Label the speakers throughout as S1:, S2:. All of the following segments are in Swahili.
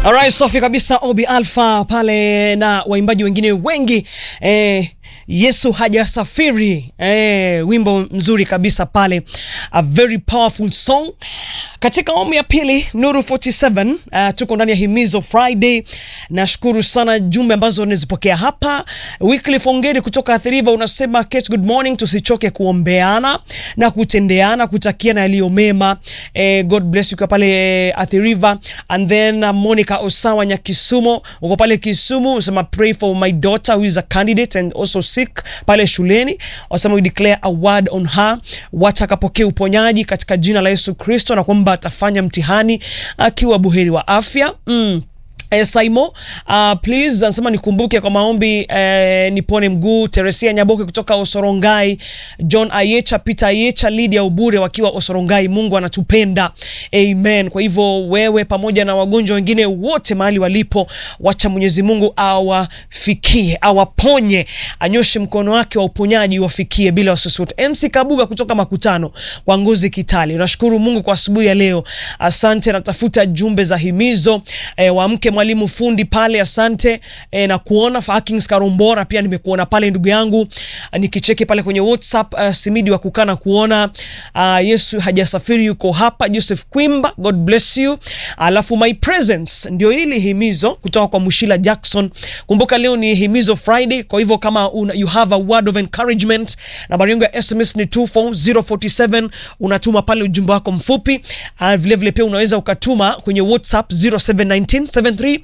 S1: Alright, safi kabisa Obi Alpha pale na waimbaji wengine wengi eh, Yesu hajasafiri eh, wimbo mzuri kabisa pale, a very powerful song. Katika awamu ya pili Nuru 47 uh, tuko ndani ya Himizo Friday. Nashukuru sana jumbe ambazo nazipokea hapa. Wycliffe Ongeri kutoka Athi River unasema Kate, good morning, tusichoke kuombeana na kutendeana, kutakiana yaliyo mema. Eh, God bless you kwa pale Athi River. And then uh, Monica Osawa Nyakisumo uko pale Kisumu unasema pray for my daughter who is a candidate and also sick pale shuleni. Wasema we declare a word on her, wacha akapokee uponyaji katika jina la Yesu Kristo, na kwamba atafanya mtihani akiwa buheri wa afya mm. Eh, Saimo uh, please anasema nikumbuke kwa maombi eh, nipone mguu. Teresia Nyaboke kutoka Osorongai, John Ayecha, Peter Ayecha, Lydia Ubure wakiwa Osorongai. Mungu anatupenda amen. Kwa hivyo wewe pamoja na wagonjwa wengine wote mahali walipo, wacha Mwenyezi Mungu awafikie, awaponye, anyoshe mkono wake wa uponyaji wafikie bila wasiwasi wote. MC Kabuga kutoka Makutano kwa Ngozi Kitali, nashukuru Mungu kwa asubuhi ya leo, asante. Natafuta jumbe za himizo eh, wa mke mwalimu fundi pale, asante e, na kuona Fakings Karumbora pia nimekuona pale ndugu yangu, nikicheki pale kwenye WhatsApp uh, Simidi wa kukana kuona uh, Yesu hajasafiri yuko hapa. Joseph Kwimba, God bless you. Alafu my presence ndio hili himizo kutoka kwa Mushila Jackson. Kumbuka leo ni himizo Friday, kwa hivyo kama una, you have a word of encouragement, nambari yangu ya SMS ni 24047 unatuma pale ujumbe wako mfupi. Uh, vile vile pia unaweza ukatuma kwenye WhatsApp 0719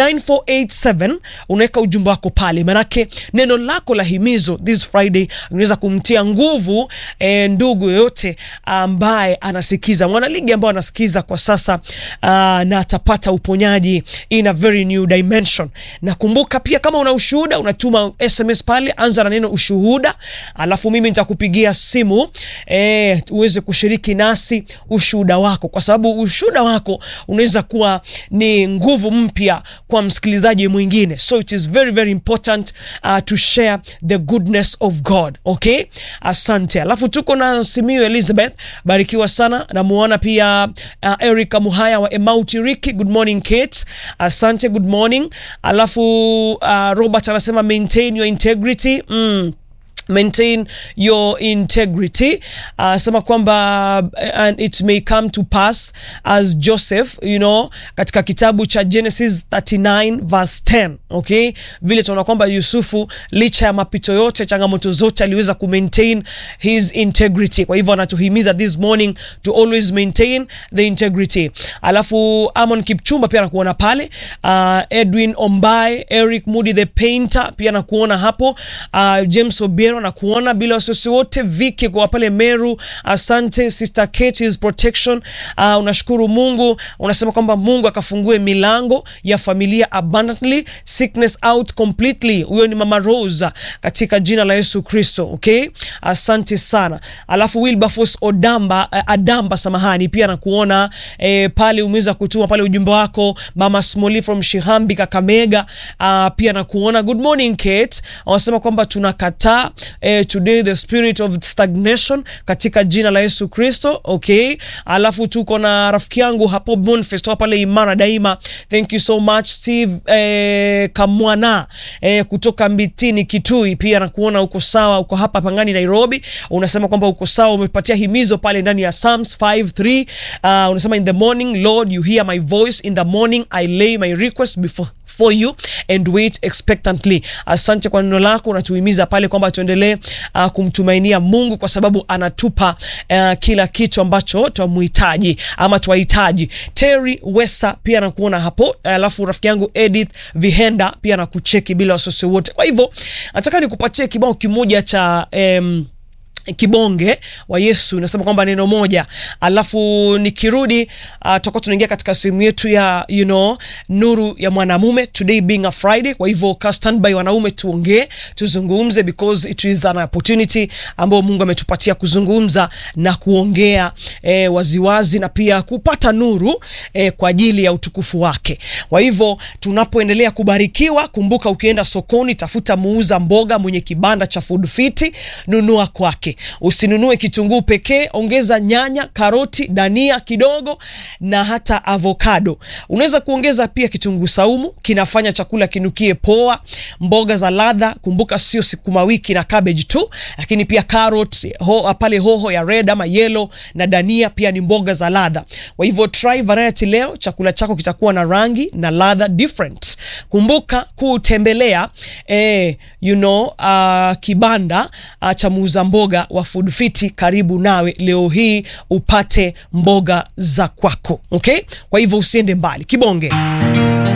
S1: 9487 unaweka ujumbe wako pale, manake neno lako la himizo this Friday unaweza kumtia nguvu e, ndugu yoyote ambaye anasikiza, mwanaligi ambaye anasikiza kwa sasa uh, na atapata uponyaji in a very new dimension. Na kumbuka pia kama una ushuhuda unatuma SMS pale, anza na neno ushuhuda, alafu mimi nitakupigia simu e, uweze kushiriki nasi ushuhuda wako, kwa sababu ushuhuda wako unaweza kuwa ni nguvu mpya kwa msikilizaji mwingine, so it is very very important uh, to share the goodness of God. Okay, asante. Alafu tuko na Simiyu Elizabeth, barikiwa sana. Namuona pia uh, Erica Muhaya wa Emautiriki, good morning Kate, asante, good morning. Alafu uh, Robert anasema maintain your integrity mm maintain your integrity uh, sema kwamba uh, and it may come to pass as Joseph you know katika kitabu cha Genesis 39 verse 10 okay, vile tunaona kwamba Yusufu licha ya mapito yote, changamoto zote, aliweza ku maintain his integrity. Kwa hivyo anatuhimiza this morning to always maintain the integrity. Alafu Amon Kipchumba pia nakuona pale uh, Edwin Ombai, Eric Moody the painter pia nakuona hapo uh, James Obiero na kuona bila wasiwasi wote. Viki kwa pale Meru, asante sister Kate, his protection. Uh, unashukuru Mungu, unasema kwamba Mungu akafungue milango ya familia abundantly, sickness out completely. Huyo ni mama Rosa katika jina la Yesu Kristo. Okay, asante sana. Alafu Wilberforce Odamba uh, Adamba, samahani, pia nakuona eh, pale umeweza kutuma pale ujumbe wako mama Smoli from Shihambi Kakamega. Uh, pia nakuona good morning Kate, wanasema kwamba tunakataa Eh, today the spirit of stagnation katika jina la Yesu Kristo. Okay, alafu tuko na rafiki yangu hapo Boniface pale Imara Daima, thank you so much Steve eh, Kamwana eh, kutoka Mbitini Kitui, pia nakuona uko sawa, uko hapa Pangani Nairobi, unasema kwamba uko sawa, umepatia himizo pale ndani ya Psalms 5:3 uh, unasema in the morning Lord you hear my voice in the morning I lay my request before for you and wait expectantly. Asante kwa neno lako, unatuhimiza pale kwamba tuendelee uh, kumtumainia Mungu kwa sababu anatupa uh, kila kitu ambacho twamuhitaji ama twahitaji. Terry Wesa pia nakuona hapo, alafu uh, rafiki yangu Edith Vihenda pia nakucheki bila wasiwasi wote. Kwa hivyo nataka nikupatie kibao kimoja cha um, kibonge wa Yesu nasema kwamba neno moja, alafu nikirudi uh, tutakuwa tunaingia katika sehemu yetu ya you know, nuru ya mwanamume, today being a Friday. Kwa hivyo ka standby wanaume, tuongee tuzungumze, because it is an opportunity ambayo Mungu ametupatia kuzungumza na kuongea eh, waziwazi na pia kupata nuru eh, kwa ajili ya utukufu wake. Kwa hivyo tunapoendelea kubarikiwa, kumbuka ukienda sokoni, tafuta muuza mboga mwenye kibanda cha food fiti, nunua kwake yake. Usinunue kitunguu pekee, ongeza nyanya, karoti, dania kidogo na hata avocado. Unaweza kuongeza pia kitunguu saumu, kinafanya chakula kinukie poa. Mboga za ladha, kumbuka sio sukuma wiki na cabbage tu, lakini pia carrot, ho, pale hoho ya red ama yellow na dania pia ni mboga za ladha. Kwa hivyo try variety leo, chakula chako kitakuwa na rangi na ladha different. Kumbuka kutembelea eh, you know, uh, kibanda uh, cha muuza mboga wa Food Fiti karibu nawe leo hii upate mboga za kwako. Okay? Kwa hivyo usiende mbali. Kibonge.